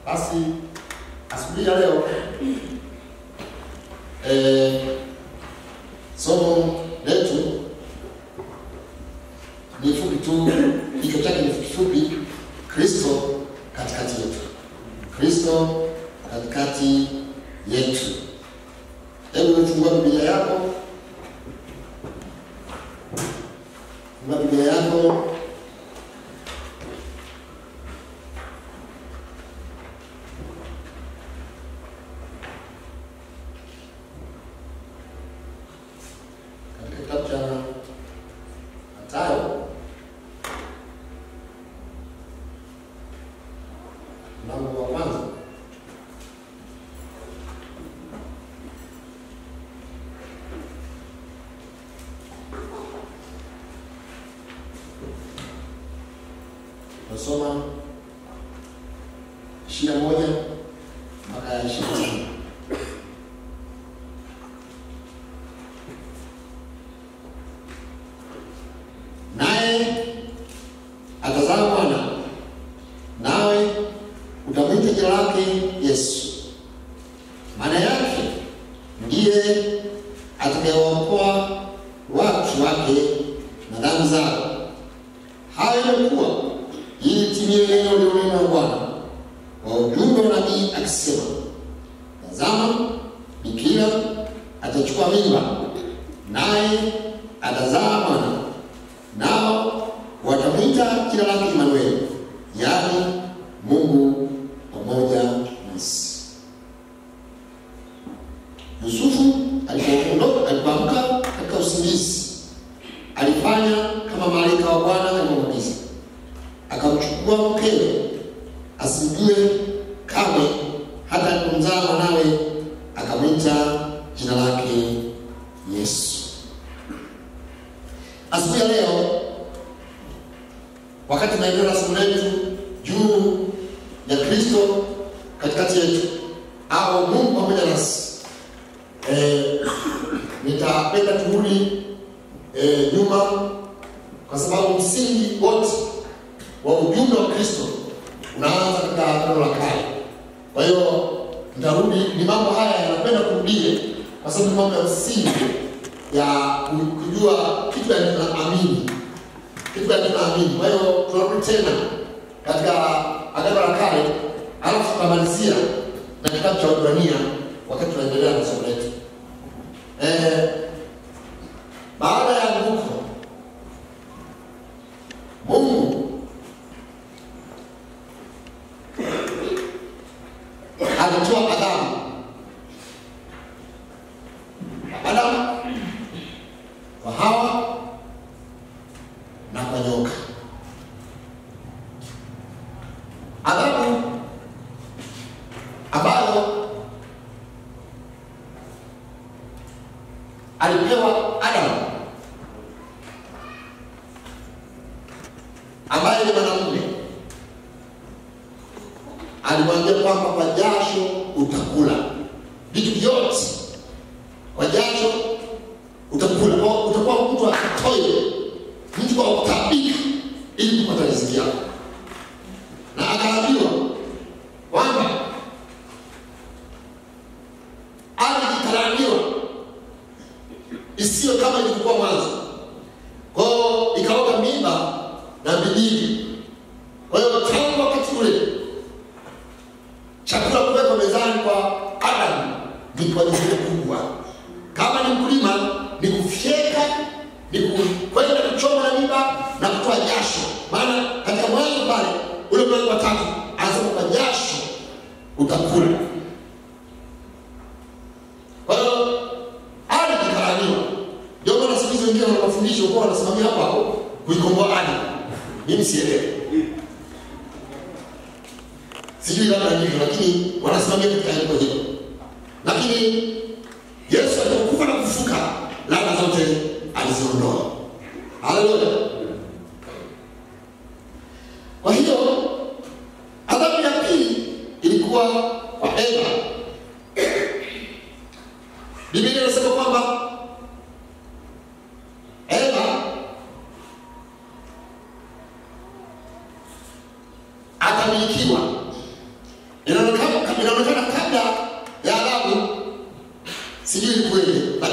Basi asubuhi ya leo eh, somo letu ni fupi tu, kichwa chake ni fupi, Kristo katikati yetu. Kristo katikati yetu. Hebu fungua Biblia yako, fungua Biblia yako katika kitabu cha Mathayo mlango wa kwanza nasoma ishirini na moja mpaka ishirini na tano. naye atazaa mwana, nawe utamwita jina lake Yesu, maana yake ndiye atakayewaokoa watu wake na dhambi zao. Hayo imekuwa ili timie neno lililonenwa na Bwana kwa ujumbe wa nabii akisema, tazama, bikira atachukua mimba, naye atazaa mwana nao watamwita jina lake Imanueli, yaani Mungu pamoja nasi. Yusufu alipoondoka, alipoamka katika usingizi, alifanya kama malaika wa Bwana alivyomwagiza, akamchukua mkewe asimjue kamwe, hata alipomzaa mwanawe akamwita jina lake Yesu. Asubuhi ya leo wakati tunaendelea na somo letu juu ya Kristo katikati yetu au Mungu pamoja nasi, eh, nitapenda turudi eh, nyuma kwa sababu msingi wote wa ujumbe wa Kristo unaanza katika Agano la Kale. Kwa hiyo nitarudi, ni mambo haya yanapenda kurudie kwa sababu ni mambo ya msingi ya kujua kitu gani tunaamini, kitu gani tunaamini. Kwa hiyo tunarudi tena katika Agano la Kale, alafu tutamalizia na kitabu cha Waebrania wakati tunaendelea na somo letu. Eh, baada ya anguko, Mungu alitoa Adamu Adamu kwa Hawa na kwa nyoka. Adhabu ambayo alipewa Adamu ambaye ni mwanamume, alimwambia kwamba kwa jasho utakula vitu vyote, kwa jasho utakula, kwa utakuwa mtu akatoe mtu wa kutabika ili kupata riziki yako, na akaambiwa kwamba ardhi italaniwa isiyo kama ilivyokuwa mwanzo. Kwa hiyo ikaoga mimba na bidii. Kwa hiyo tangu wakati ule chakula kuwekwa mezani kwa Adamu ni kwa jukumu kubwa. Kama ni mkulima, ni kufyeka, ni kwenda kuchoma na mimba na kutoa jasho. Maana katika mwanzo pale ule mlango wa tatu anasema kwa jasho utakula. Kwa hiyo ardhi ikalaniwa. Ndio maana siku hizi wengine wana mafundisho kwa wanasimamia hapo hapo kuikomboa ardhi. Mimi sielewi. Sijui labda ndivyo, lakini wanasimamia katika andiko hilo. Lakini Yesu alipokufa na kufuka, laana zote aliziondoa. Haleluya! Kwa hiyo adhabu ya pili ilikuwa kwa Eva. Biblia inasema kwamba Eva atamilikiwa. Ina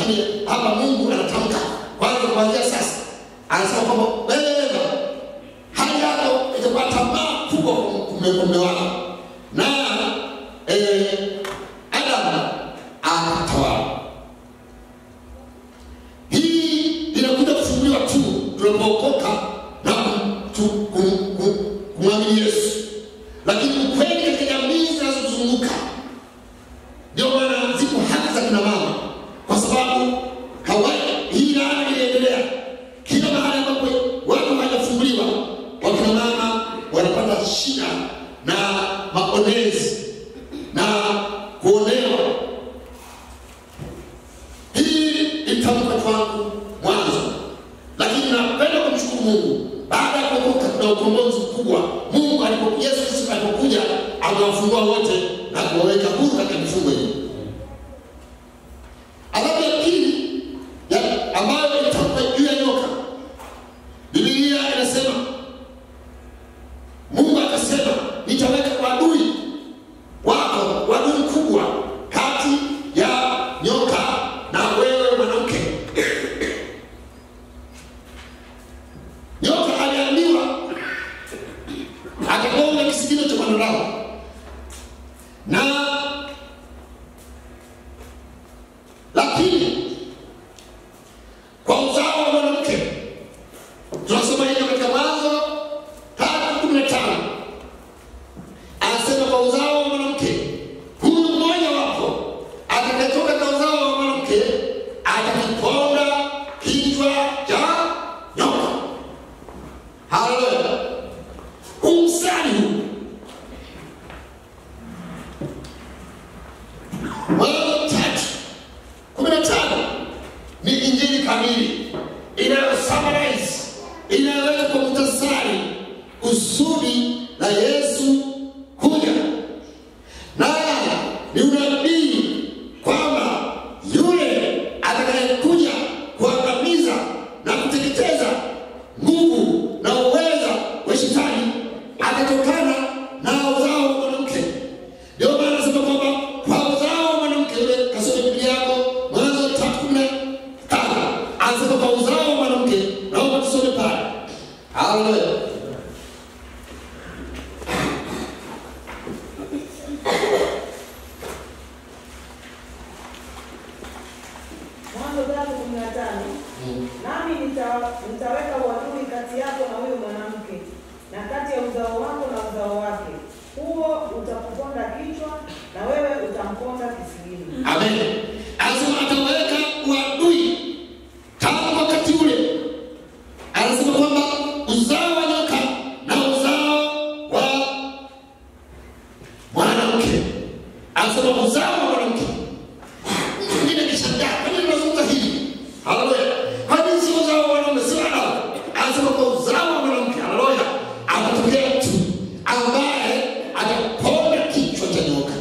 lakini hapa mungu anatamka kwanza kuanzia sasa anasema kwamba wewe eva hali yako itakuwa tamaa kubwa kumbe wako na eh, adamu akatawala hii inakuja kufunguliwa tu tunapookoka na kum- kum- kum- kumwamini yesu lakini ukweli katika jamii zinazozunguka ndio maana zipo haki za kina mama kwa sababu kawaida hii laana inaendelea kila mahali ambapo watu hawajafunguliwa wakina mama wanapata shida na maonezi na kuonewa hii itamka kwangu mwanzo lakini napenda kumshukuru mungu baada ya kuokoka kuna ukombozi mkubwa mungu alipo yesu kristo alipokuja amewafungua wote na kuwaweka huru katika mifungo hii adhabu ya pili ya- ambayo itamka juu ya nyoka bibilia inasema mungu akasema nitaweka wadui wako wadui mkubwa kati ya nyoka na wewe mwanamke nyoka aliambiwa akagonga kisigino cha mwanadamu na lakini kwa uzao wa mwanamke tunasoma hivyo katika mwanzo tatu kumi na tano anasema kwa uzao wa mwanamke huyu mmoja wapo atakayetoka kwa uzao wa mwanamke atakiponda kichwa cha nyoka haleluya umsani huu mwanzo tatu kumi na tano ni injili kamili inayosummarize inayoweka kwa muhtasari kusudi la yesu kuja na ni unabii kwamba yule atakayekuja kuangamiza na kuteketeza nguvu na uweza wa shetani atatokana na uzao wa mwanamke ndio maana nasema kwamba kwa uzao wa mwanamke ule kasome biblia yako mwanzo tatu kumi na tano anasema kwa uzao wa mwanamke naomba tusome pale haleluya Mwanzo tatu kumi na tano nami nita- nitaweka uadui kati yako na huyo mwanamke na kati ya uzao wako na uzao wake, huo utakuponda kichwa na wewe utamponda kisigino. amen anasema ataweka uadui tangu wakati ule anasema kwamba uzao wa nyoka na uzao wa mwanamke anasema uzao wa mwanamke mwingine kishangaa kwa nini tunazungumza hivi haleluya kwa nini si uzao wa mwanaume si wanao anasema kwa uzao wa mwanamke haleluya atatokea mtu ambaye ataponda kichwa cha nyoka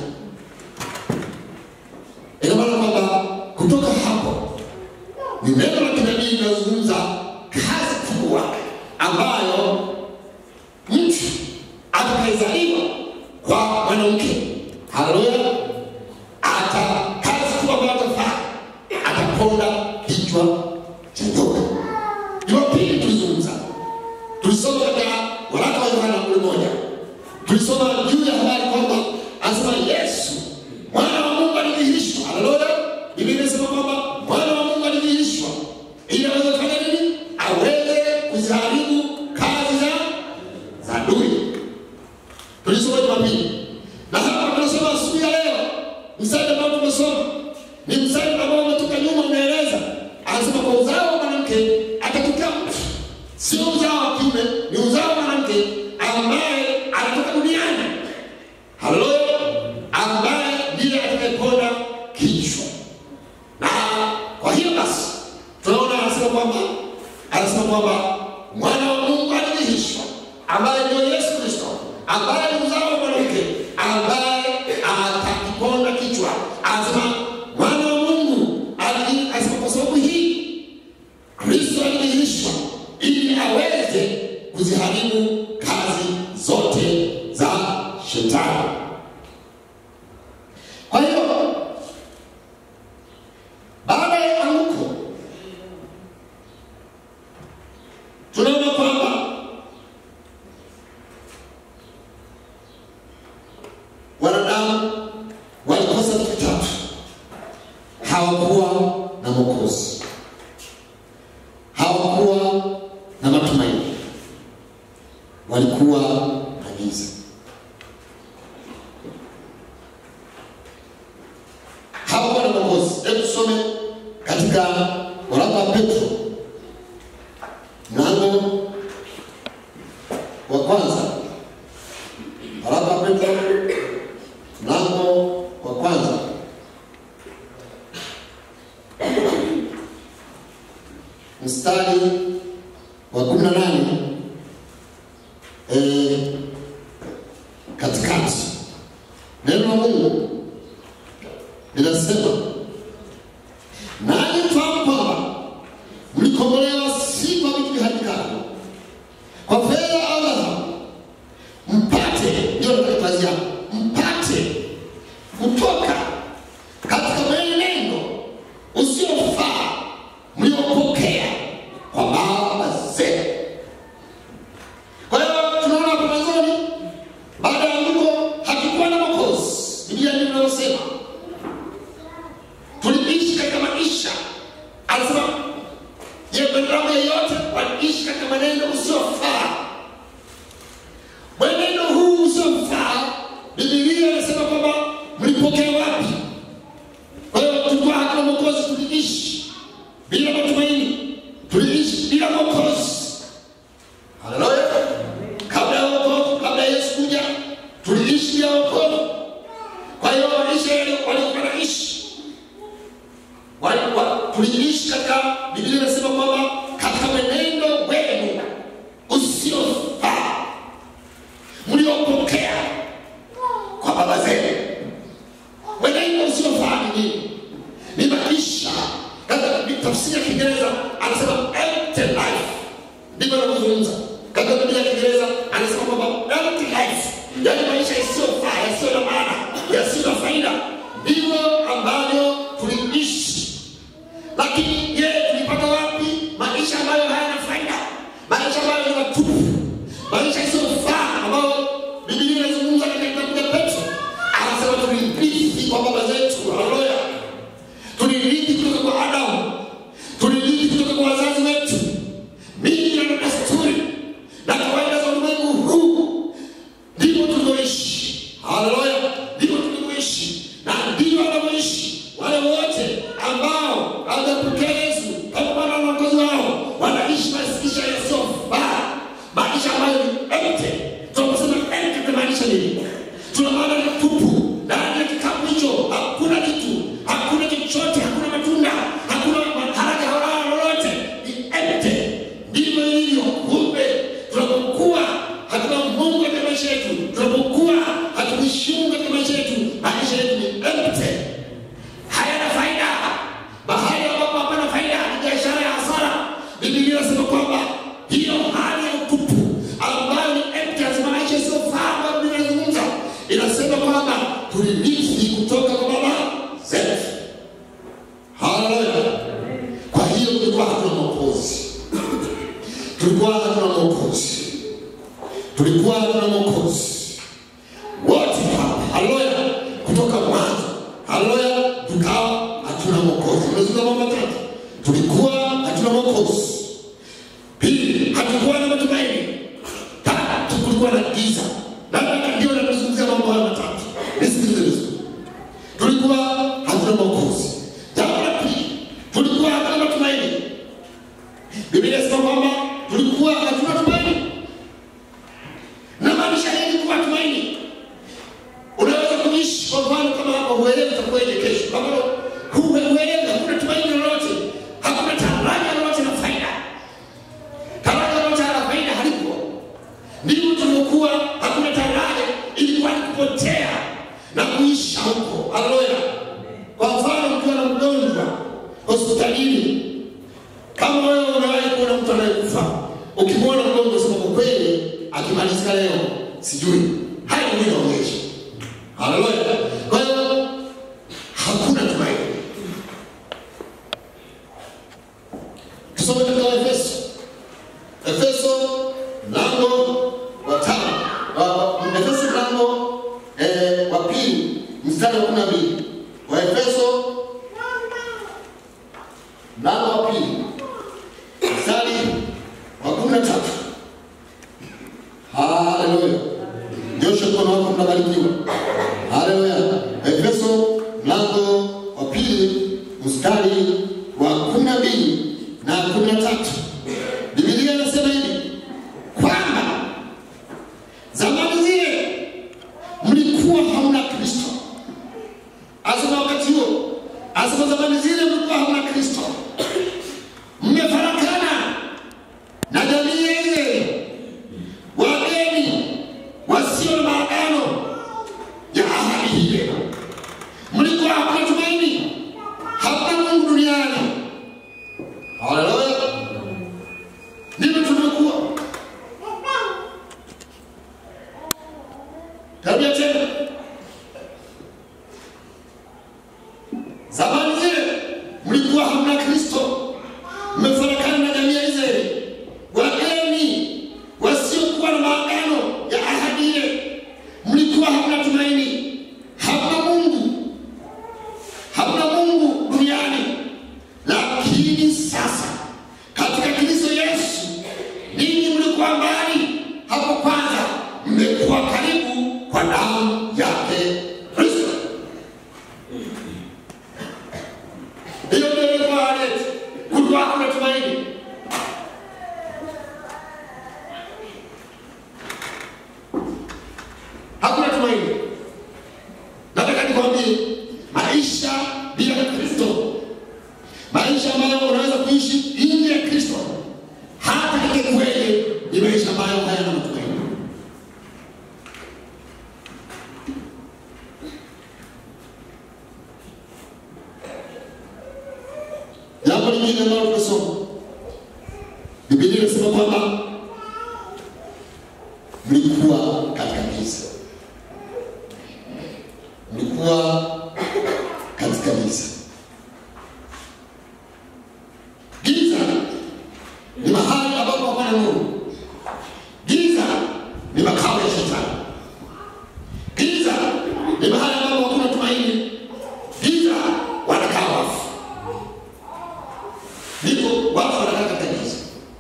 ina maana kwamba kutoka hapo ni neno la kinabii linazungumza kazi kubwa ambayo mtu atakayezaliwa kwa mwanamke haleluya ata kazi kubwa ambayo atafanya ataponda kichwa cha nyoka jumapili tulizungumza tulisoma katika waraka wa yohana mle moja tulisoma juu ya habari kwamba anasema yesu mwana wa mungu alidhihirishwa haleluya biblia inasema kwamba mwana wa mungu alidhihirishwa ili aweze kufanya nini aweze kuziharibu kazi za za adui tulisoma jumapili na hapa tunasoma asubuhi ya leo mstari ambao tumesoma ni mstari ambao umetoka nyuma unaeleza anasema kwa uzao wa mwanamke atatokea mtu sio uzao wa kiume ni uzao wa mwanamke ambaye anatoka duniani haleluya ambaye ndiye atakayeponda kichwa na kwa hiyo basi tunaona anasema kwamba anasema kwamba mwana wa mungu alidhihirishwa ambaye ndio yesu kristo ambaye ni uzao wa mwanamke ambaye atakiponda kichwa anasema mwana wa mungu alidhi- anasema kwa sababu hii kristo alidhihirishwa ili aweze kuziharibu kazi zote za shetani kwa hiyo baada ya kutakuwa na giza. Hapo na Mwokozi. Hebu tusome katika waraka wa Petro mlango wa kwanza, waraka wa Petro mlango wa kwanza mstari wa kumi na nane eh, katikati neno la Mungu linasema nanyi mfahamu kwamba mlikombolewa si kwa vitu viharibikavyo, kwa fedha au dhahabu, mpate ndio nataka kazi yako, mpate kutoka katika mwenendo usiofaa mliopokea kwa baba zenu. Kwa hiyo tunaona hapo mwanzoni, baada ya andiko hatukuwa na Mwokozi. Biblia ndivyo inavyosema, tuliishi katika maisha, anasema je, binadamu yeyote waliishi katika mwenendo usiofaa. Mwenendo huu usiofaa, Biblia inasema kwamba mlipokea wapi? Kwa hiyo tulikuwa hatuna Mwokozi, tuliishi bila matumaini, tuliishi bila Mwokozi. Haleluya! Kabla ya wokovu, kabla ya Yesu kuja, tuliishi bila wokovu. Kwa hiyo Waisraeli walikuwa wanaishi Wali- wa- tuliishi katika Biblia inasema kwamba katika mwenendo wenu usiofaa mliopokea kwa baba zenu. Mwenendo usiofaa ni nini? Ni maisha. Katika tafsiri ya Kiingereza anasema empty life, ndivyo anavyozungumza katika Biblia ya Kiingereza anasema kwamba empty life, yaani maisha isiyofaa, yasiyo na maana, yasiyo na faida, ndivyo ambavyo tuliishi lakini je, tulipata wapi maisha ambayo hayana faida, maisha ambayo ni matupu, maisha isiyofaa ambayo Biblia inazungumza katika kitabu cha Petro, anasema tulirithi kwa baba zetu. Haleluya! tulirithi kutoka kwa Adamu, tulirithi kutoka kwa wazazi wetu, mila na desturi na kawaida za ulimwengu huu ndivyo tulivyoishi. Haleluya, ndivyo tulivyoishi na ndivyo wanavyoishi wale wote ambao hawajapokea Yesu kama Bwana na Mwokozi wao, wanaishi maisha yasiyofaa, maisha ambayo ni empty. Tunaposema empty tunamaanisha nini? Tuna maana ni tupu. Ndani ya kikapu hicho hakuna kitu, hakuna chochote, hakuna matunda, hakuna haraka halala lolote, ni empty. Ndivyo ilivyo. Kumbe tunapokuwa hatuna Mungu katika maisha yetu, tunapokuwa hatukuheshimu katika maisha yetu, maisha yetu ni empty, hayana faida. Mahali ambapo hapana faida ni biashara ya hasara. Biblia inasema kwamba hiyo hali ya utupu ambayo ni empty, lazima maisha isiyofaa ambayo Biblia inazungumza, inasema kwamba tulirithi kutoka kwa baba zetu. Haleluya! Kwa hiyo tulikuwa hatuna mwokozi tulikuwa hatuna mwokozi, tulikuwa hatuna mwokozi wote hapa, haleluya, kutoka mwanzo, haleluya, tukawa hatuna mwokozi. Unazungumza mambo matatu, tulikuwa hatuna mwokozi. Pili, hatukuwa na matumaini. Tatu, kulikuwa na giza. Labda ndio nazungumzia mambo haya matatu, nisikilize vizuri. Tulikuwa hatuna mwokozi. Jambo la pili, tulikuwa hatuna matumaini. Biblia inasema kwamba tulikuwa hatuna tumaini. Na maanisha nini kuwa tumaini? Unaweza kuishi kwa mfano kama hapa huelewi itakuwaje kesho. Kama huelewi hakuna tumaini lolote, hakuna taraja lolote na faida. Taraja lolote la faida halipo. Ndivyo tulivyokuwa hakuna taraja, ilikuwa ni kupotea na kuisha huko. Haleluya. Kwa mfano mkiwa na mgonjwa hospitalini kama wewe unawahi kuona mtu anayekufa, ukimwona mgonjwa, sema kwa kweli, akimalizika leo sijui haya mwili waonyesha. Haleluya! Kwa hiyo hakuna tumaini. Tusome katika Efeso, Efeso mlango wa tano, wa- wa- Efeso mlango eh, wa pili mstari wa kumi na mbili Waefeso mlango wa pili mstari wa kumi na tatu. Haleluya. Asema zamani zile mlikuwa hamna Kristo, mmefarakana na jamii ile, wageni wasio na maagano ya ahadi hiyo. Mlikuwa hamna tumaini, hamna Mungu duniani. Haleluya! Ndivyo tumekuwa. Tabia tena Zamani zile mlikuwa hamna Kristo, mmefarakana na jamii ya Israeli, wageni wasiokuwa na maagano ya ahadi ile. Mlikuwa hamna tumaini, hamna Mungu, hamna Mungu duniani. Lakini sasa katika Kristo Yesu, ninyi mlikuwa mbali hapo kwanza, mmekuwa karibu kwa damu yake Kristo. Hiyo ndio ilikuwa hali yetu. Kulikuwa hakuna tumaini. Hakuna tumaini. Nataka nikwambie maisha bila Kristo, maisha ambayo unaweza kuishi nje ya Kristo, hata katika kweli, ni maisha ambayo hayana matumaini. Jambo lingine ambalo tunasoma, Biblia inasema kwamba mlikuwa katika giza, mlikuwa katika giza. Giza ni mahali ambapo hapana nuru. Giza ni makao ya shetani. Giza ni mahali ambapo hakuna tumaini. Giza wanakaa wafu ndipo watu wanakaa katika giza.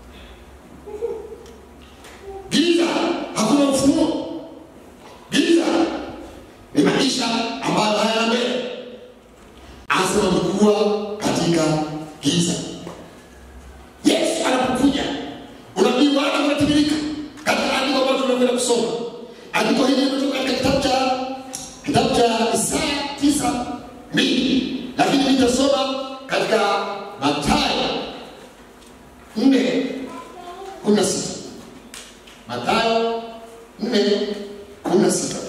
Giza hakuna ufunuo. Giza ni maisha ambayo hayana mbele. Anasema mlikuwa katika giza. Yesu anapokuja, unabii wake unatimilika katika andiko ambalo tunakwenda kusoma. Andiko hili limetoka katika kitabu cha kitabu cha Isaya tisa mbili, lakini nitasoma katika Mathayo nne kumi na sita. Mathayo nne kumi na sita.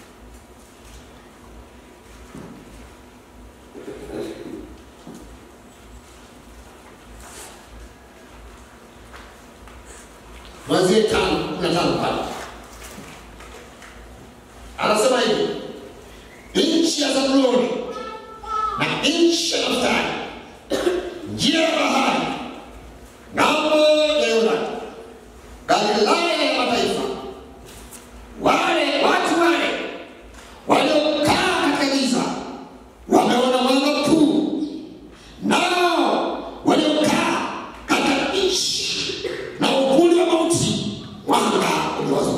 Mwanzie tano kumi na tano pale anasema hivi, nchi ya Zabuloni na nchi ya Naftali, njia ya bahari, ng'ambo ya Yordani, Galilaya ya mataifa, wale watu wale waliokaa katika giza wameona mwanga mkuu, nao waliokaa katika nchi na uvuli wa mauti mwanga uliwazukia.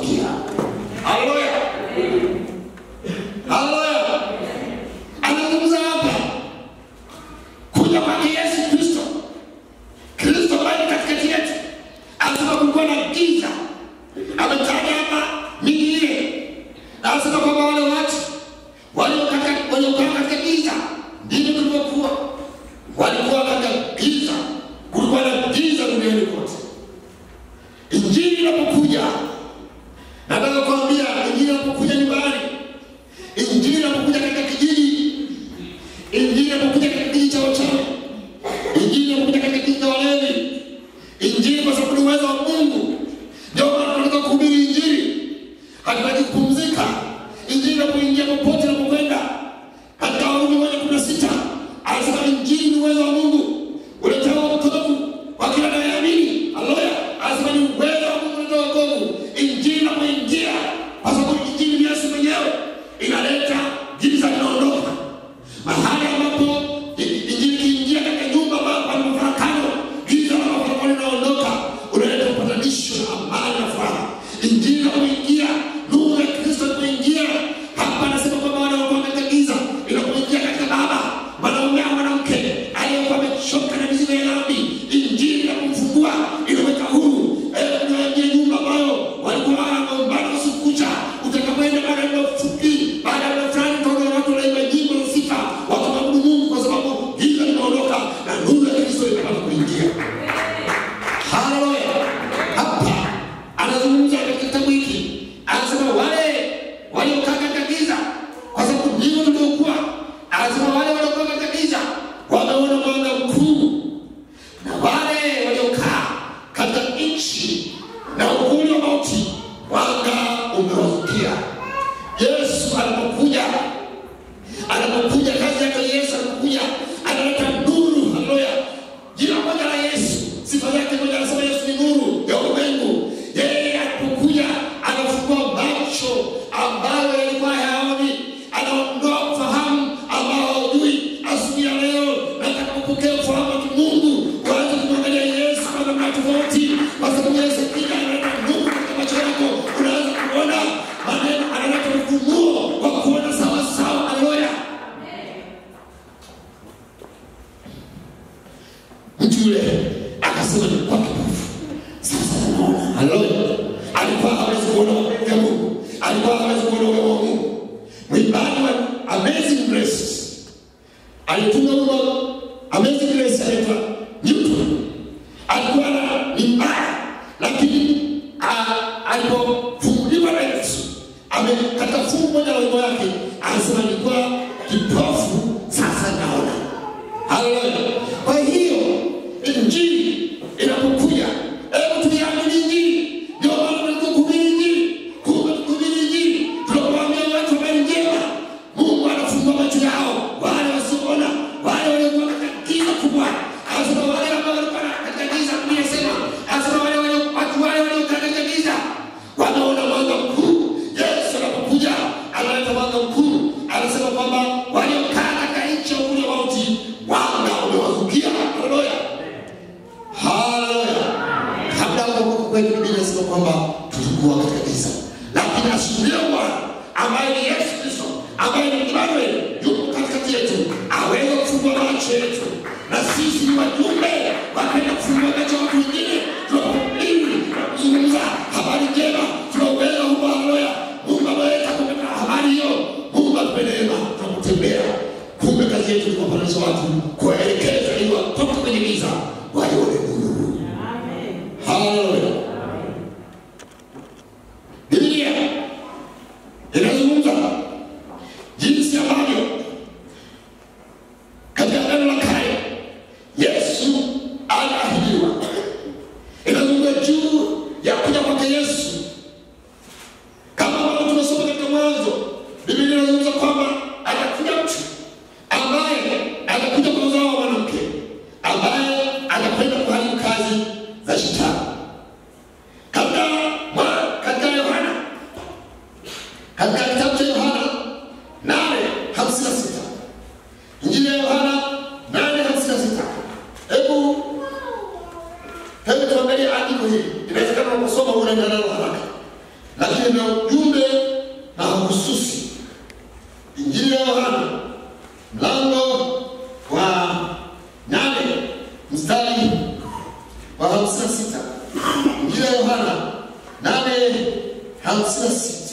alitunga wimbo Amazing Grace anaitwa Newton. Alikuwa na ni mbaya, lakini ah, alipofunguliwa na Yesu ame katika fungu moja la wimbo yake anasema nilikuwa kipofu, sasa naona. Haleluya! Kwa hiyo injili inapokuja, hebu tuiamini injili. Ndio maana tunataka kuhubiri injili, kumbe kuhubiri injili, tunapowaambia watu habari njema, Mungu anafungua macho yao, wale wasioona, wale waliokuwa katika giza kubwa, anasema wale ambao walikuwa katika giza, Biblia inasema anasema wale walio watu wale waliokaa katika giza wameona mwanga mkuu. Yesu anapokuja analeta mwanga mkuu, anasema kwamba waliokaa katika nchi ya uvuli wa mauti mwanga umewazukia. Haleluya, haleluya. Kabla ya kuokoka kwetu, Biblia inasema kwamba tulikuwa katika giza, lakini asubuhi ya Bwana ambaye ni Yesu Kristo, ambaye ni Emmanuel, yuko katikati yetu, aweze kufungua macho yetu, na sisi ni wajumbe wakaenda kufungua macho ya watu wengine, tunapohubiri na kuzungumza habari njema, tunauweza huko. Haleluya, Mungu ameweka kupata habari hiyo, Mungu atupe neema tunapotembea. Kumbe kazi yetu ni kuwapatanisha watu, kuwaelekeza ili watoke kwenye giza waione nuru. Amen. Haleluya. Biblia inazungumza jinsi ambavyo katika Agano la Kale Yesu aliahidiwa. Inazungumza juu ya kuja kwake Yesu, kama ambavyo tumesoma katika Mwanzo. Biblia inazungumza kwamba atakuja mtu ambaye atakuja kwa uzao wa mwanamke, ambaye atakwenda kuharibu kazi za shetani katika mwa- katika Yohana katika kitabu cha Yohana nane hamsini na sita Injili ya Yohana nane hamsini na sita Hebu hebu tuangalie andiko hili, inawezekana unaposoma unaenda nalo haraka, lakini na ujumbe mahususi. Injili ya Yohana mlango wa nane mstari wa hamsini na sita Injili ya Yohana nane hamsini na sita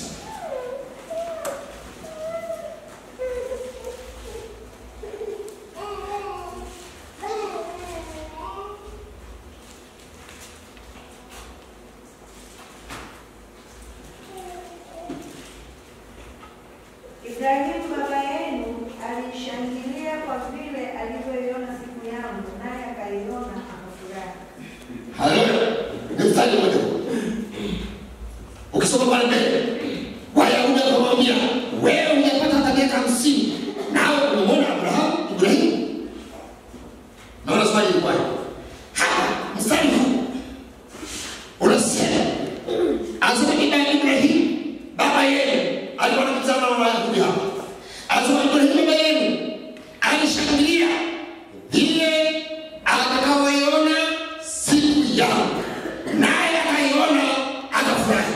Ibrahimu baba yenu alishangilia kwa vile alivyoiona siku yangu, naye akaiona akafurahi. Haleluya. Ni mstari mmoja huu. Ukisoma pale mbele, Wayahudi wakamwambia, wewe hujapata hata miaka hamsini, nawe umemwona Abrahamu, Ibrahimu. Naona swali ilikuwa hivi. Hapa mstari huu unasema, anasema Ibrahim, Ibrahimu baba yenu alikuwa anamzana na Wayahudi hapa, anasema Ibrahimu baba yenu alishangilia vile atakaoiona siku yangu, naye akaiona akafurahi.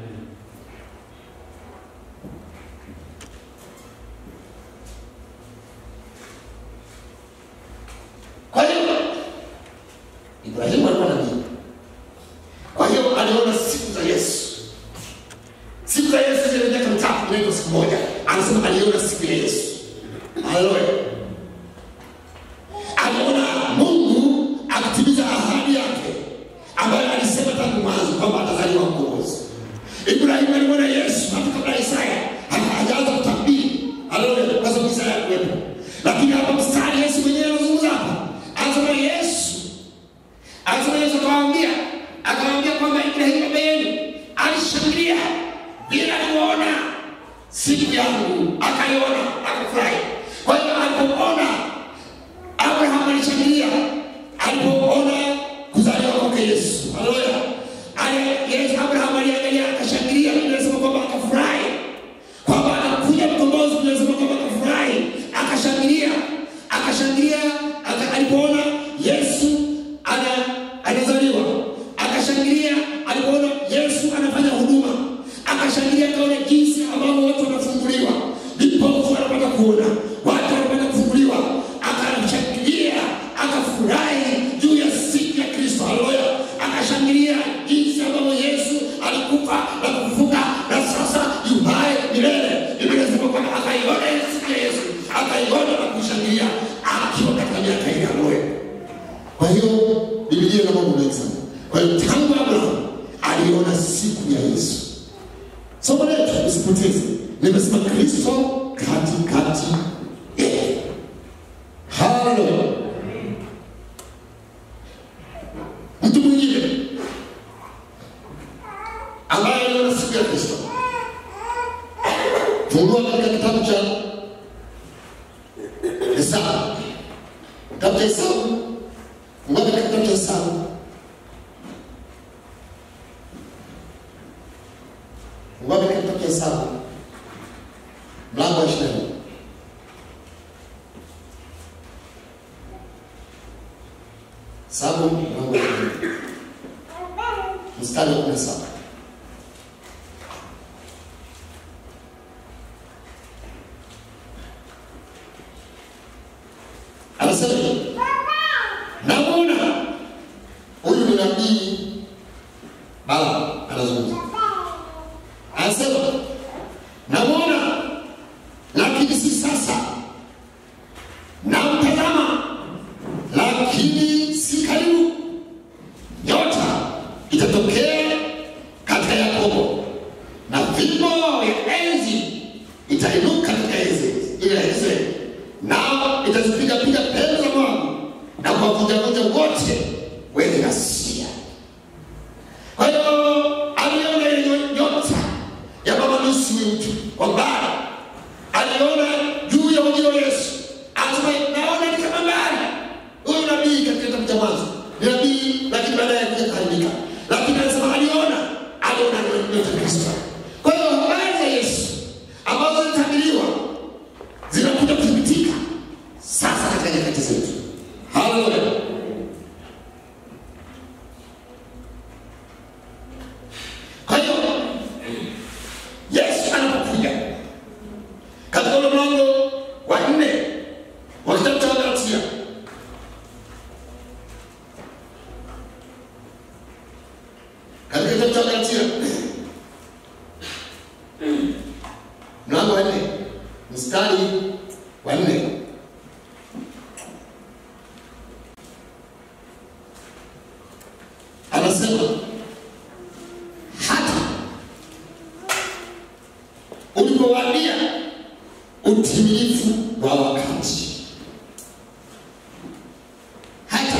Kwa hiyo Ibrahimu alikuwa nabii, kwa hiyo aliona siku za Yesu. Siku za Yesu zile miaka mitatu inaitwa siku moja, anasema aliona siku ya Yesu. Haleluya aliona Mungu akitimiza ahadi yake ambayo alisema tangu mwanzo kwamba atazaliwa mkombozi. Ibrahimu alimwona Yesu hata kabla Isaya hata hajaanza kutabiri. Haleluya, kwa sababu Isaya hakuwepo. Lakini hapa mstari Yesu mwenyewe anazungumza hapa, anasema Yesu, anasema Yesu akawaambia, akawaambia kwamba Ibrahimu baba yenu alishangilia bila kuona siku yangu, akaiona akafurahi. Kwa hiyo alipoona Abraham alishangilia alipoona kuzaliwa kwake Yesu. Haleluya. Ali- Yesu Abraham aliangalia akashangilia, Biblia inasema kwamba akafurahi kwamba anakuja mkombozi. Biblia inasema kwamba akafurahi, akashangilia, akashangilia aka, alipoona Yesu ana anazaliwa, akashangilia alipoona Yesu anafanya huduma, akashangilia akaona jinsi ambavyo watu wanafunguliwa, vipofu wanapata kuona, watu wanapata kufunguliwa, akashangilia akafurahi juu ya siku ya Kristo. Haleluya! Akashangilia jinsi ambavyo Yesu alikufa na kufufuka na sasa yuhaye milele. Biblia inasema kwamba akaiona ile siku ya Yesu, akaiona na kushangilia. Kwa hiyo tangu Abrahamu aliona siku ya Yesu. Somo letu usipoteze, nimesema Kristo katikati yetu. Haleluya. Mtu mwingine ambaye aliona siku ya Kristo, fungua katika kitabu cha Hesabu, kitabu cha Hesabu, fungua katika kitabu cha Hesabu fungua katika kitabu cha Hesabu mlango wa ishirini Hesabu mlango wa ishirini mstari wa kumi na saba anasema hivi, namwona huyu ni nabii Balaam anazungumza, anasema namwona, lakini si sasa, namtazama, lakini si karibu. Nyota itatokea katika Yakobo, na fimbo ya enzi itainuka katika Israeli, ile ya Israeli, nao itazipiga piga pembe za Moabu na kuwavunjavunja wote wenye ghasia. Kwa hiyo aliona ile nyota ya mama nusu mtu kwa mbali, aliona juu ya ujio wa Yesu, anasema naona ni kama mbali. Huyu nabii katika kitabu cha Mwanzo ni nabii, lakini baadaye kuja kuharibika, lakini anasema aliona, aliona nyota ya Kristo. Kwa hiyo habari za Yesu ambazo zilitabiriwa zinakuja kuthibitika sasa katika nyakati zetu. Haleluya! Kwa hiyo Yesu anapokuja katika ule mlango wa nne wa kitabu cha Wagalatia, katika kitabu cha Wagalatia mlango wa nne mstari wa nne anasema hata ulipowadia utimilifu wa wakati, hata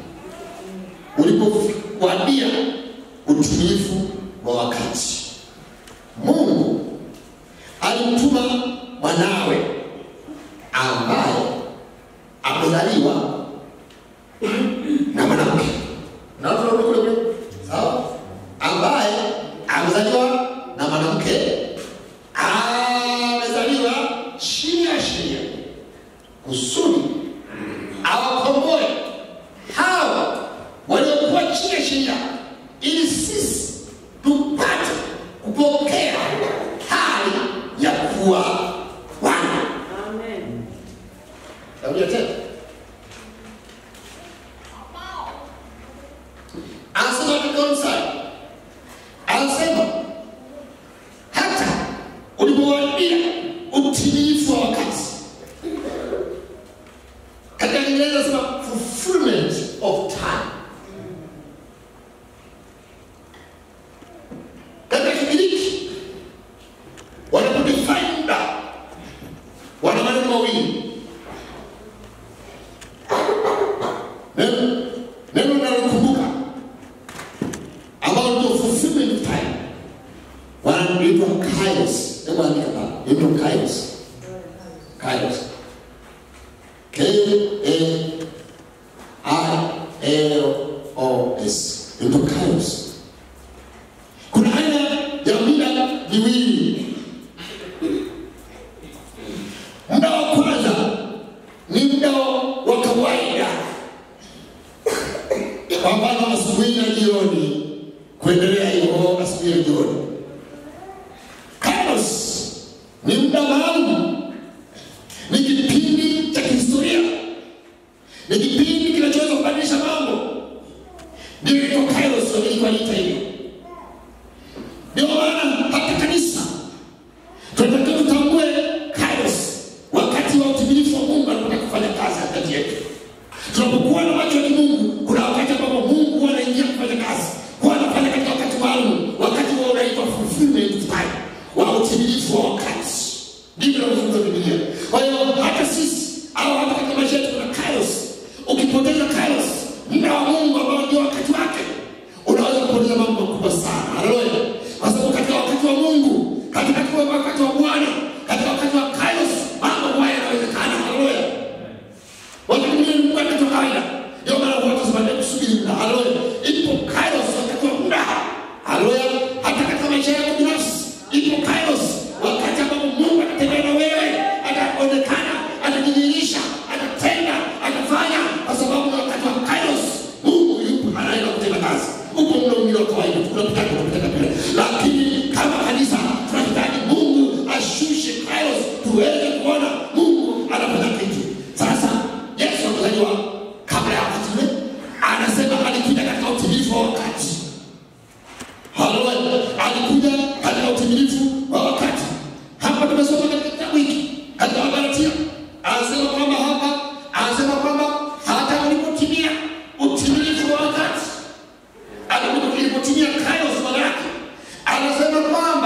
ulipowadia utimilifu wa wakati, Mungu alimtuma mwanawe ambaye amezaliwa na mwanamke na watu wanarudi kule kule, sawa, ambaye amezaliwa na mwanamke, amezaliwa chini ya sheria, kusudi awakomboe hao waliokuwa chini ya sheria, ili sisi tupate kupokea hali ya kuwa wana. Amen. Narudia tena. Anasema katika mstari, anasema hata ulipowadia utimilifu wa wakati. Katika Kiingereza anasema fulfillment of time. Katika Kigiriki wanapodefine muda wana maneno mawili neno neno linalokumbuka ambalo ndio fulfillment of time wanaitwa kairos hebu andika pale inaitwa kairos kairos k a i l o s inaitwa kairos kuna aina ya mida miwili muda wa kwanza ni muda wa kawaida kwa mfano asubuhi na jioni kuendelea hivyo asubuhi na jioni kairos ni muda maalum ni kipindi cha kihistoria ni kipindi kinachoweza kubadilisha mambo ndio ilikuwa kairos walikuwa wanaita hivyo ndio maana hata kanisa tunatakiwa tutambue kairos wakati wa utimilifu wa mungu anapotaka kufanya kazi kati yetu tunapokuwa na macho ya kimungu kuna wakati ambapo mungu anaingia kufanya kazi kujifunza Biblia. Kwa hiyo hata sisi au hata katika maisha yetu kuna kairos. Ukipoteza kairos, muda wa Mungu ambao ndio wakati wake, unaweza kupoteza mambo makubwa sana. Haleluya! Kwa sababu katika wakati wa Mungu, katika wakati wa Bwana, katika wakati wa kairos, mambo haya yanawezekana. Haleluya! Wakati mwingine Mungu wakati wa kawaida. Ndio maana watu wanasema kusubiri muda. Haleluya! Ipo kairos wakati wa muda. Haleluya! Hata katika maisha yako binafsi ipo kairos wakati ambapo Mungu atatembea na wewe, ataonekana, atajidhihirisha, atatenda, atafanya, kwa sababu ni wakati wa kairos. Mungu yupo anaenda kutenda kazi. Upo muda mwingine wa kawaida, tunapita tunapita pale, lakini kama kanisa tunahitaji Mungu ashushe kairos, tuweze kuona Mungu anafanya kitu. Sasa Yesu amezaliwa kabla ya wakati ule, anasema alikuja katika utimilifu wa wakati. Haleluya. Alikuja katika utimilifu wa wakati. Hapa tumesoma katika kitabu hiki katika Wagalatia, anasema kwamba hapa, anasema kwamba hata ulipotimia utimilifu wa wakati, Alipo- ilipotimia kairos maana yake, anasema kwamba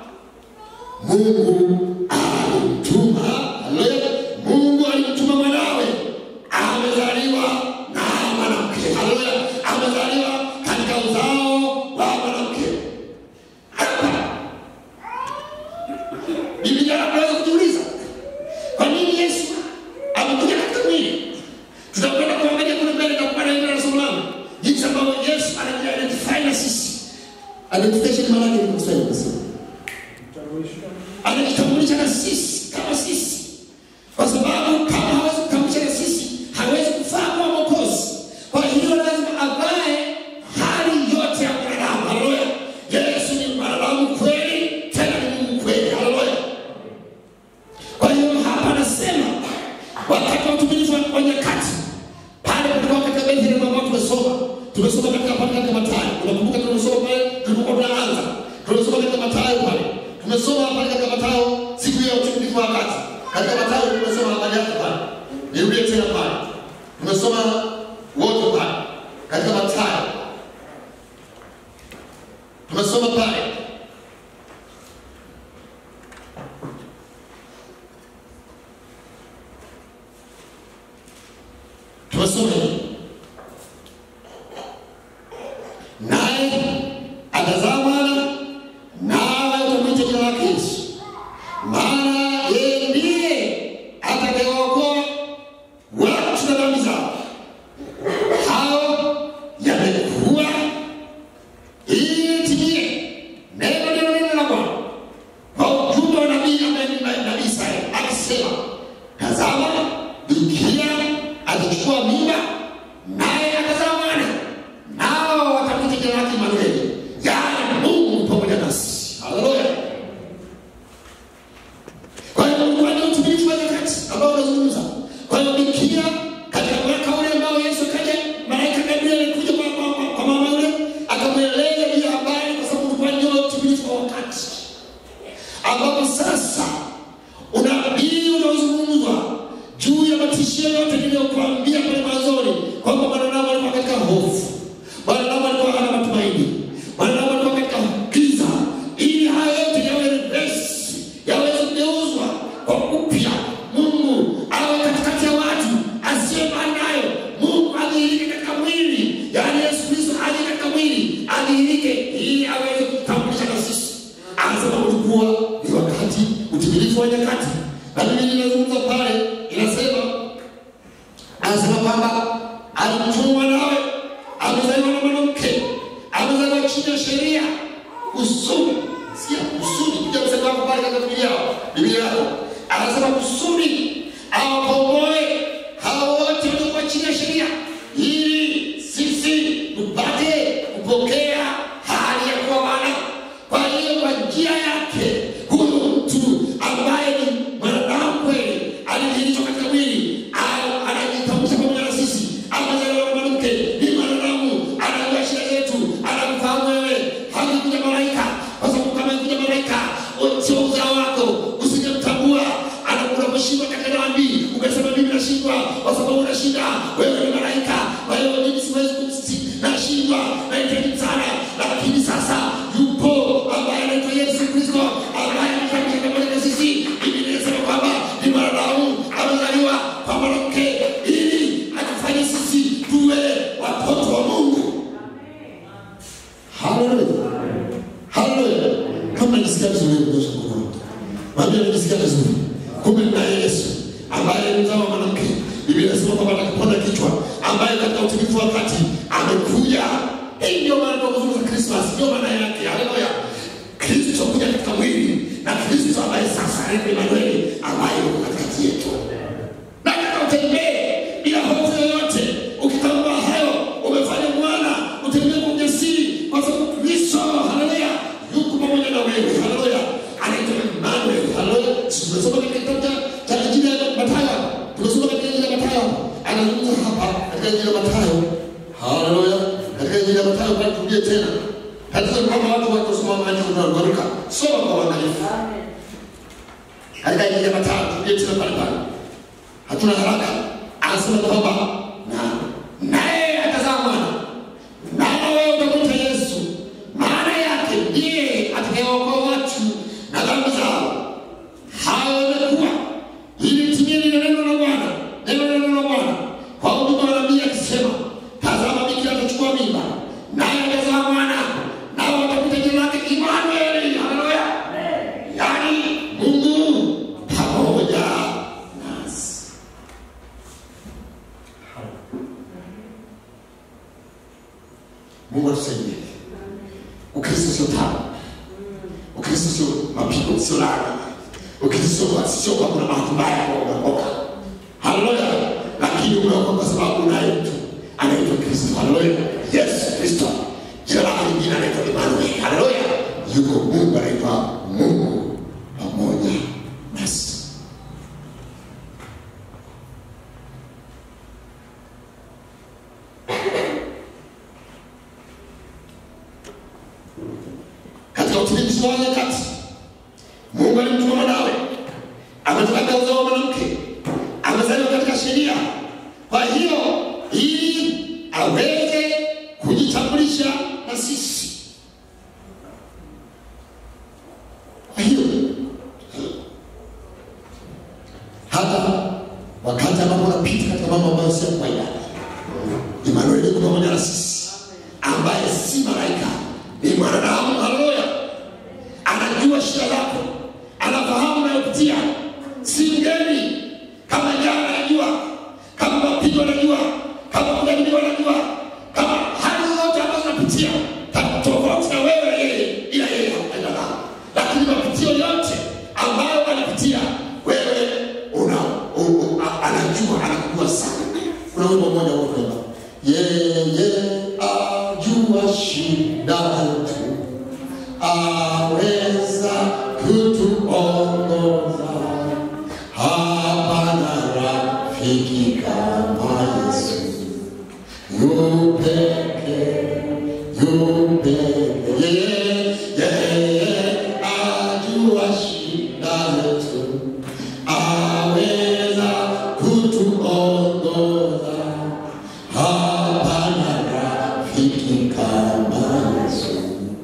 Mungu alimtuma, haleluya, Mungu alimtuma mwanawe, amezaliwa na mwanamke, haleluya, amezaliwa katika uzao wa mwanamke. Hapa Biblia inaweza kujiuliza kwa nini Yesu amekuja katika mwili. Tutakwenda kuangalia kule mbele na kupata ile na somo langu, jinsi ambavyo Yesu anajiidentify na sisi. Identification maana yake ni kusema kusema anajitambulisha na sisi kama sisi, kwa sababu kama hawezi kutambulisha na sisi hawezi kufaa kuwa mwokozi. Kwa hiyo lazima avae hali yote ya mwanadamu. Haleluya! Yesu ni mwanadamu kweli, tena ni Mungu kweli. Haleluya! Kwa hiyo hapa anasema wakati wa utimilifu wa nyakati pale kulikuwa katika Bethlehem ambao tumesoma tumesoma katika pale katika Mathayo. Unakumbuka tumesoma pale tulipokuwa tunaanza, tumesoma katika Mathayo pale, tumesoma pale katika Mathayo siku ya utimilifu wa wakati. Katika Mathayo tumesoma habari yake pale, nirudie tena pale, tumesoma wote pale katika Mathayo tumesoma pale tumesoma hivi naye atazaa mwana nawe utamwita jina lake Yesu, maana yeye ndiye atakayewaokoa watu na dhambi zao. Hao yamekuwa ili timie neno lilo neno la Bwana kwa ujumbe wa nabii ambaye ni nabii Isaya akisema, tazama bikira atachukua mimba naye atazaa mwana nao watamwita jina lake Imanueli, yaani Mungu pamoja nasi. Haleluya! Kwa hiyo Mungu ana utimilifu wa nyakati ambao unazungumza. Kwa hiyo bikira katika mwaka ule ambao Yesu kaja, malaika Gabriel alikuja kwa, kwa, kwa, kwa mama yule akamweleza hiyo habari, kwa sababu ulikuwa ndio utimilifu wa wakati ambapo sasa unabii unaozungumzwa juu ya matishio yote niliyokuambia pale mwanzoni kwamba mwanadamu alikuwa katika hofu, mwanadamu alikuwa hana matumaini, mwanadamu alikuwa katika giza, ili haya yote yawe reverse, yaweze kugeuzwa kwa upya. Mungu awe katikati ya watu, asiye mbali nayo. Mungu adhihirike katika mwili, yaani Yesu Kristo aje katika mwili, adhihirike ili aweze kutambulisha na sisi. Anasema ulikuwa ni wakati utimilifu wa nyakati, na Biblia inazungumza pale, inasema anasema kwamba alimtuma nawe amezaliwa na mwanamke, amezaliwa chini ya sheria, kusudi sikia, kusudi kuja msema wako pale katika Biblia yao, Biblia yako anasema kusudi awakomboe hao wote waliokuwa chini ya sheria, ili sisi tupate kupokea hali ya kuwa wana. Kwa hiyo kwa njia yake huyu mtu ambaye ni mwanadamu kweli alidhihirishwa katika mwili au anajitambulisha pamoja na sisi, amezaliwa na mwanamke, ni mwanadamu, anajua shida zetu, anakufahamu wewe. Hakikuja malaika, kwa sababu kama ikuja malaika sio uzao wako, usingemtambua. Unaposhindwa katika dhambi, ukasema mimi nashindwa, kwa sababu una shida, wewe ni malaika. Kwa hiyo mimi siwezi kumsi, nashindwa, nahitaji msaada, lakini sasa yupo ambaye anaitwa Yesu Kristo ambaye amefanya pamoja na sisi. Biblia inasema kwamba ambaye ni mzao wa mwanamke biblia inasema kwamba atakiponda kichwa ambaye katika utimilifu wa wakati amekuja hii ndio maana tunazungumza krismas ndio maana yake haleluya kristo kuja katika mwili na kristo ambaye sasa ni emanueli ambaye yuko katikati yetu nataka utembee bila hofu yoyote ukitambua hayo umefanya mwana utembee kwa ujasiri kwa sababu kristo haleluya yuko pamoja na wewe haleluya anaitwa emanuel haleluya tumesoma katika kitabu cha- cha injili ya matayo tumesoma katika injili ya matayo anazungumza hapa katika injili ya matayo haleluya katika injili ya matayo bali turudie tena tatizo ni kwamba watu wakosoma maandiko na kuruka soma kwa uangalifu Amen. katika injili ya Mathayo turudie tena pale pale, hatuna haraka. Anasema kwamba na naye atazaa mwana, naye wewe utamwita Yesu, maana yake ndiye atakayeokoa watu na dhambi zao. Hayo yamekuwa ili litimie lile neno la Bwana, neno la neno la Bwana kwa huduma wa nabii akisema, tazama bikira atachukua mimba, naye atazaa mwana, nao watamwita jina lake Imanueli. Haleluya! yaani Mungu pamoja nasi. Mungu atusaidie. Ukristo sio tabu, Ukristo sio mapigo, sio laana. Ukristo sio kwa kuna bahati mbaya kwa umeokoka. Haleluya! Lakini umeokoka kwa sababu unaye mtu anaitwa Kristo. Haleluya! Yesu Kristo, jina lake lingine anaitwa Emmanuel. Haleluya! Yuko Mungu anaitwa Mungu pamoja nasi. katika utimilifu wa nyakati mungu alimtuma mwanawe ametoka katika uzao wa mwanamke amezaliwa katika sheria kwa hiyo ili aweze kujitambulisha na sisi kwa hiyo hata wakati ambapo unapita katika mambo ambayo sio ya kawaida Imanueli yuko pamoja na sisi, ambaye si malaika, ni mwanadamu. Haleluya! Anajua shida zako, anafahamu unayopitia, si mgeni. Kama njaa anajua, kama mapigo anajua, kama kujaribiwa anajua, kama hali zote ambazo unapitia ta- tofauti na wewe yeye, ila yeye hakupenda nao, lakini mapitio yote ambayo anapitia wewe una u- u- a- anajua, anakujua sana. Kuna wimbo mmoja unaokwenda yeye ajua shida yetu, aweza kutuongoza. Hapana rafiki kama Yesu, yupeke yupeke, yeye yeye ajua shida yetu, aweza kutuongoza hapana rafiki kama Yesu,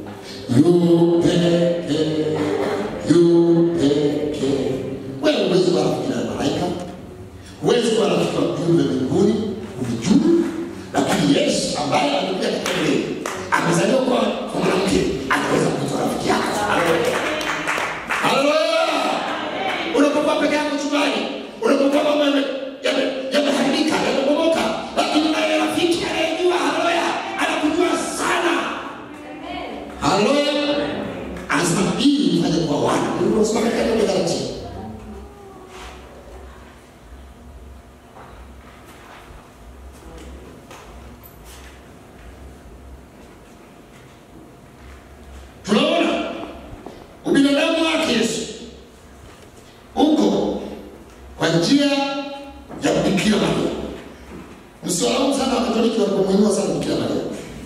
yupeke yupeke. Wewe huwezi kuwa rafiki na malaika, huwezi kuwa rafiki wa viumbe mbinguni, uvijui, lakini Yesu ambaye amekuja katika mwili amezaliwa kwa kwa mwanamke, anaweza kuitwa rafiki yako. Haleluya! Haleluya! unapokuwa peke yako chumbani, unapokuwa mambo yame- yame- yameharibika, yamebomoka, lakini unaye rafiki anayejua, haleluya, anakujua sana. Haleluya! Anasema ili mfanye kuwa wana. Unasoma katika kitabu cha Galatia. Tunaona ubinadamu wake Yesu uko kwa njia ya Bikira Maria. Msiwalaumu sana Wakatoliki walipomwinua sana Bikira Maria.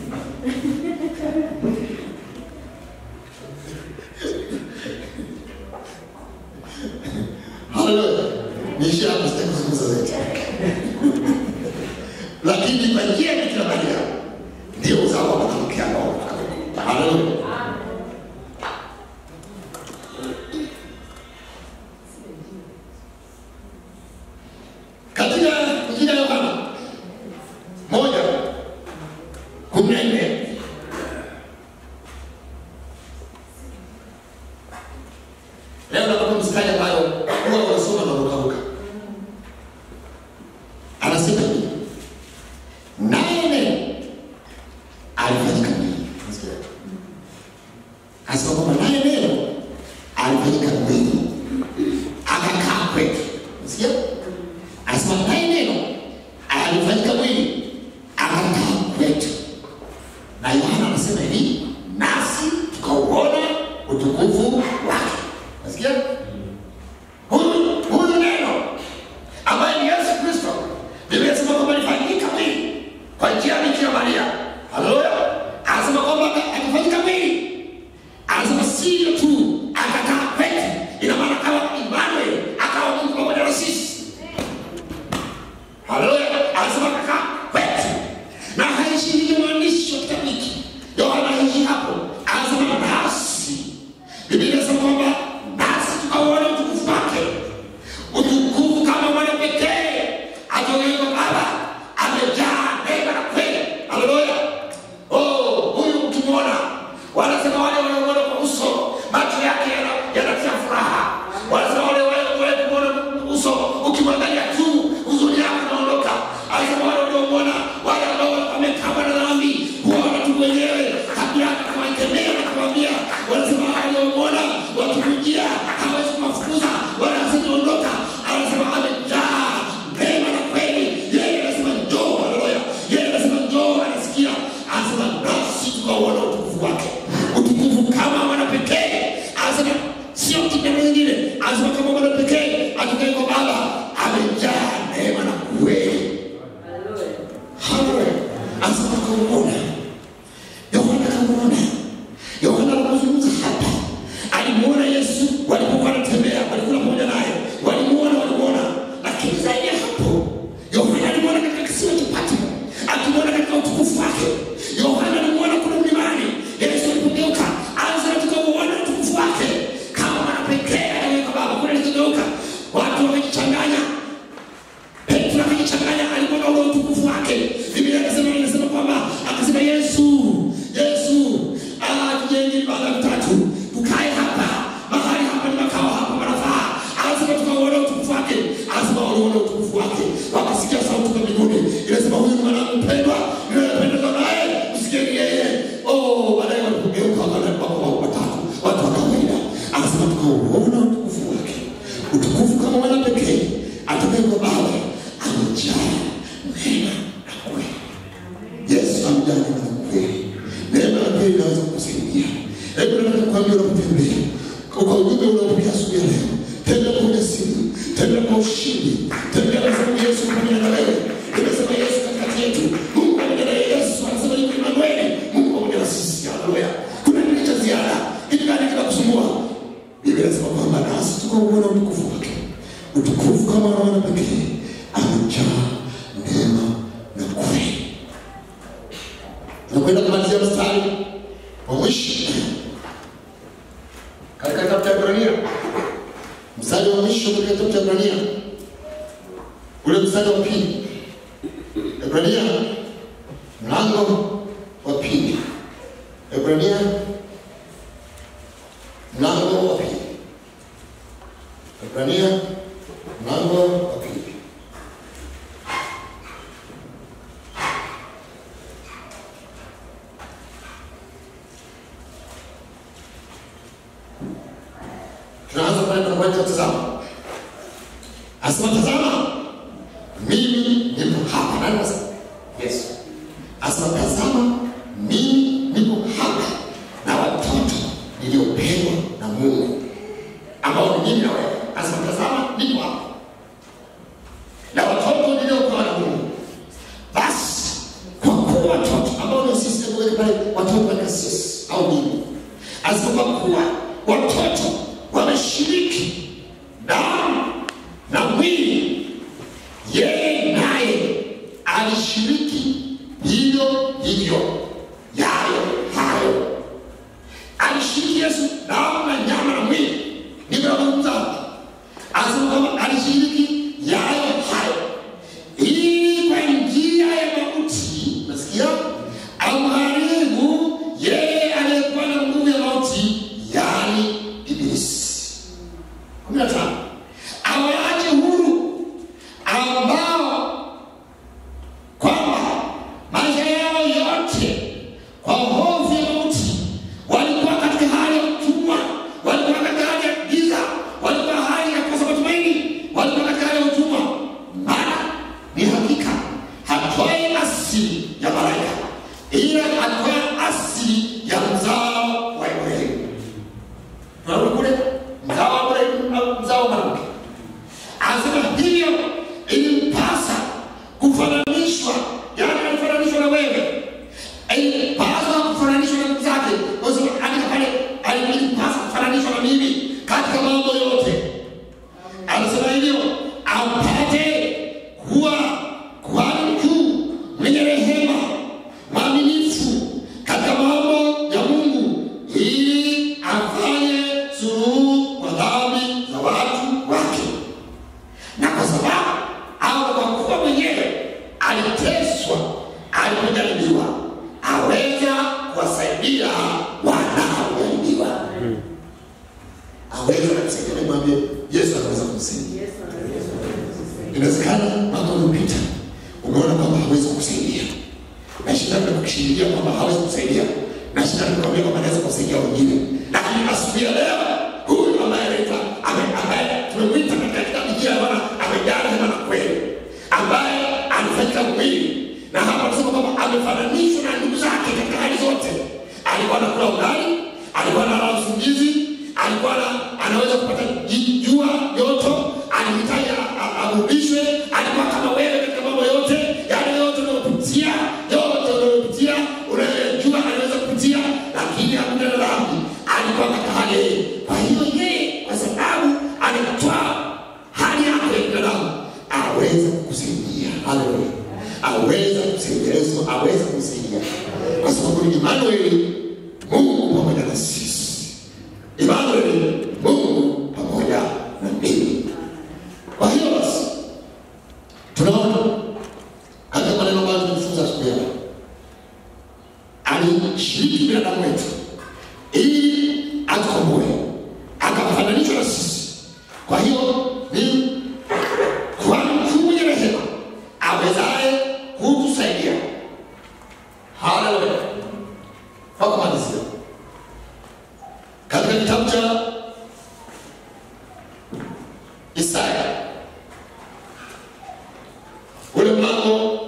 Haleluya. Niishi hapo sitaki kuzungumza zaidi. Lakini kwa njia ya Bikira Maria ndio uzao wa mwanamke ambao Haleluya. katika injili ya Yohana moja kumi na nne leo nakupa mstari ambayo huwa unasoma na unaruka Anasema naye neno alifanyika mwili akakaa kwetu, na Yohana anasema hivi, nasi tukauona utukufu wake. Nasikia huyu huyu neno ambaye ni Yesu Kristo, Biblia inasema kwamba alifanyika mwili kwa njia ya Bikira Maria. Haleluya! Anasema kwamba akifanyika mwili anasema sio tu akakaa kwetu, ina maana akawa Emmanuel, akawa Mungu pamoja na sisi. Haleluya! Anasema akakaa kwetu, na haishi hivyo mwandishi wa kitabu hiki Yohana haishi hapo, anasema nasi. Biblia inasema kwamba nasi tukauona utukufu wake, utukufu kama mwana pekee atokaye kwa Baba, amejaa neema na kweli. Haleluya! Oh, huyu ukimwona, wanasema wale wanaomwona kwa uso, macho yake yana- yanatia furaha. Wanasema wale wale kumwona uso, ukimwangalia tu huzuni yako inaondoka. Anasema wale waliomwona, wale ambao wamekama na dhambi, huwaona tu wenyewe kabla akawakemea na kuwaambia, wanasema wale waliomwona wakimjia, hawezi kuwafukuza wala asitaondoka. Anasema amejaa neema na kweli. Yeye anasema njoo, haleluya. Yeye anasema njoo, anasikia. Anasema nasi tukauona utukufu wake, utukufu kama mwana pekee. Anasema sio kijana mwingine, anasema kama mwana pekee atokaye kwa Baba, amejaa neema na kweli. Haleluya. Anasema tukauona Yohana akamuona. Yohana anapozungumza hapa, alimuona Yesu walipokuwa wanatembea, walikula pamoja naye, walimuona, walimuona. Lakini zaidi ya hapo, Yohana alimuona katika kisiwa cha Patmo, akimuona katika utukufu wake. Yohana alimuona kule mlimani, Yesu alipogeuka, anza tukamuona utukufu wake kama mwana pekee aliyeweka Baba. Kule alikogeuka, watu wakajichanganya Petro akajichanganya, alimuona ule utukufu wake. Biblia inasema inasema kwamba akasema Yesu, Yesu, ah, tujenge vibanda vitatu tukae hapa, mahali hapa ni makao hapa manafaa. Anasema tukauona utukufu wake, anasema waliona utukufu wake, wakasikia sauti kutoka mbinguni inasema, huyu ni mwanangu mpendwa, ninayependezwa naye, msikieni yeye. Oh, baadaye walipogeuka wakaona wako watatu, watu wa kawaida. Anasema tukauona utukufu wake, utukufu kama mwana pekee atokaye kwa Baba, amejaa neema na kweli. Yesu amejaa neema na kweli. Neema na kweli inaweza kukusaidia. Hebu nataka kukwambia unapotembea kwa ujumbe unaopokea asubuhi ya leo, tembea kwa ujasiri, tembea kwa ushindi, tembea kwa sababu Yesu ni pamoja na wewe. Nimesema Yesu katikati yetu, Mungu pamoja na Yesu, anasema yuko Emanueli, Mungu pamoja na sisi. Haleluya! Kuna nini cha ziada? Kitu gani kinakusumbua? Biblia inasema kwamba nasi tukauona utukufu wake, utukufu kama wana pekee, amejaa neema na kweli. Nakwenda kumalizia mstari wa mwisho katika kitabu cha Ibrania, mstari wa mwisho katika kitabu cha Ibrania, ule mstari wa pili. Ibrania mlango wa pili. Ibrania mlango wa pili. Ibrania mlango wa pili. Tunaanza pale tunapoanza kutazama. Asema tazama, mimi nipo hapa. Nani anasema? Yesu. Asema tazama, mimi nipo hapa na watoto niliopewa na Mungu ambao ni mimi na wewe. Asema tazama, nipo hapa na watoto niliopewa na Mungu. Basi kwa kuwa watoto ambao ndio sisi, hebu weke pale watoto wa kasisi au mimi. Asema kwa kuwa watoto wameshiriki damu na mwili, yeye naye alishiriki hivyo hivyo, yayo hayo alishiriki Yesu damu na nyama na mwili. Ndivyo anazungumza hapa, anasema kwamba alishiriki yayo hayo, ili kwa njia ya mauti, nasikia amharibu yeye aliyekuwa na nguvu ya mauti, yaani Ibilisi. kumi na tano awaache huru ambao kwamba aliteswa, alipojaribiwa, aweza kuwasaidia wanaojaribiwa. Aweza kusaidia, nimwambie Yesu anaweza kumsaidia. Yesu anasema. Inawezekana mwaka uliopita umeona kwamba hawezi kukusaidia, na shetani anakushindilia kwamba hawezi kukusaidia, na shetani anakuambia kwamba anaweza kusaidia wengine, lakini asubuhi ya leo huyu ambaye anaitwa ame- ambaye tumemwita katika kitabu hiki ya Bwana amejaa rehema na kweli, ambaye alifanyika mwili na hapa tunasema kwamba amefananishwa na ndugu zake katika hali zote. Alikuwa anakula ugali, alikuwa analala usingizi, alikuwa ana- anaweza kupata ji- jua joto, alihitaji a- a- arudishwe, alikuwa kama wewe katika mambo yote, yale yote unayopitia, yote unayopitia, unayojua anaweza kupitia, lakini hakuna na dhambi, alikuwa katika hali hii. Kwa hiyo yeye, kwa sababu anatwaa hali yako ya binadamu, aweza kukusaidia. Haleluya, aweza kukusaidia. Yesu aweza kukusaidia kwa sababu ni Imanueli, Mungu pamoja na sisi. Imanueli, Mungu pamoja na mimi. Kwa hiyo basi tunaona katika maneno ambayo tumejifunza siku ya leo, alishiriki binadamu wetu ili atukomboe, akafananishwa na sisi. Kwa hiyo ni kwa mkuu mwenye rehema awezaye kutusaidia. Haleluya! Kwa kumalizia, katika kitabu cha Isaya ule mlango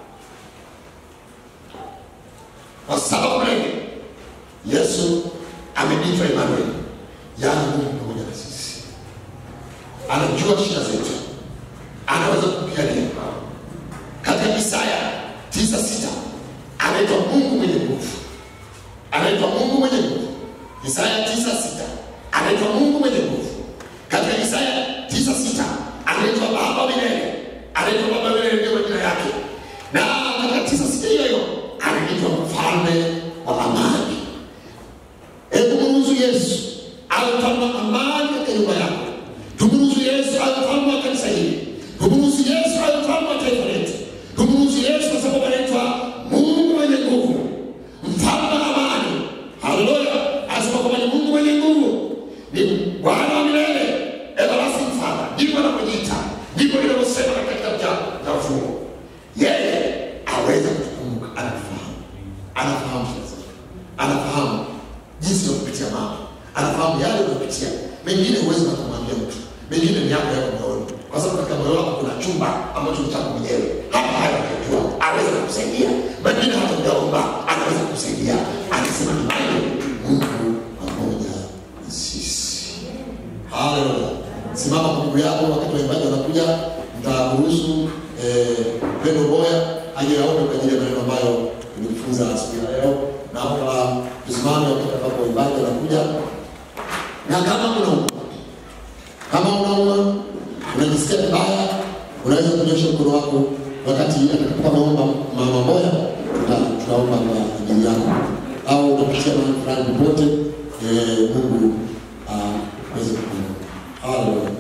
wa saba kule, Yesu ameitwa Emanueli, yaani Mungu pamoja na sisi. Anajua shida zetu, anaweza kupigania. Katika Isaya tisa sita anaitwa Mungu mwenye nguvu, anaitwa Mungu mwenye nguvu. Isaya tisa sita anaitwa Mungu mwenye nguvu. Katika Isaya tisa sita anaitwa Baba milele, anaitwa Baba milele, ndio majina yake. Na katika tisa sita hiyo hiyo anaitwa mfalme wa amani. Hebu mruhusu Yesu awe mfalme wa amani katika nyumba yako. Tumruhusu Yesu awe mfalme wa kanisa hili. Tumruhusu Yesu awe mfalme wa taifa letu. Tumruhusu Yesu kwa sababu anaitwa Mungu mwenye nguvu, mfalme wa amani. Haleluya! Anasema kwamba ni Mungu mwenye nguvu, ni Bwana wa milele, everlasting Father. Ndivyo anavyojiita, ndivyo linavyosema katika kitabu cha cha Ufunuo. Yeye aweza kutukumbuka, anafahamu, anafahamu shida zetu, anafahamu jinsi ya kupitia mambo, anafahamu yale unayopitia. Mengine huwezi na kumwambia mtu, mengine ni yako yako moyoni, kwa sababu katika moyo wako kuna chumba ambacho ni chako mwenyewe. Hapa haya unajua, aweza kukusaidia. Mengine hata ujaomba, anaweza kukusaidia. Anasema ni wewe, Mungu pamoja na sisi. Haleluya. Simama kwa miguu yako wakati waimbaji wanakuja, mtaruhusu eh, Pendo Boya aje aombe kwa ajili ya maneno ambayo tumejifunza siku ya leo. Naomba tusimame wakati ambapo waimbaji wanakuja, na kama unauma, kama unauma, unajisikia vibaya, unaweza kunyosha mkono wako wakati atakapokuwa naomba mama Boya, tuta- tutaomba kwa ajili yako, au unapitia mahali fulani popote, eh, Mungu ah, aweze kukumbuka. Haleluya.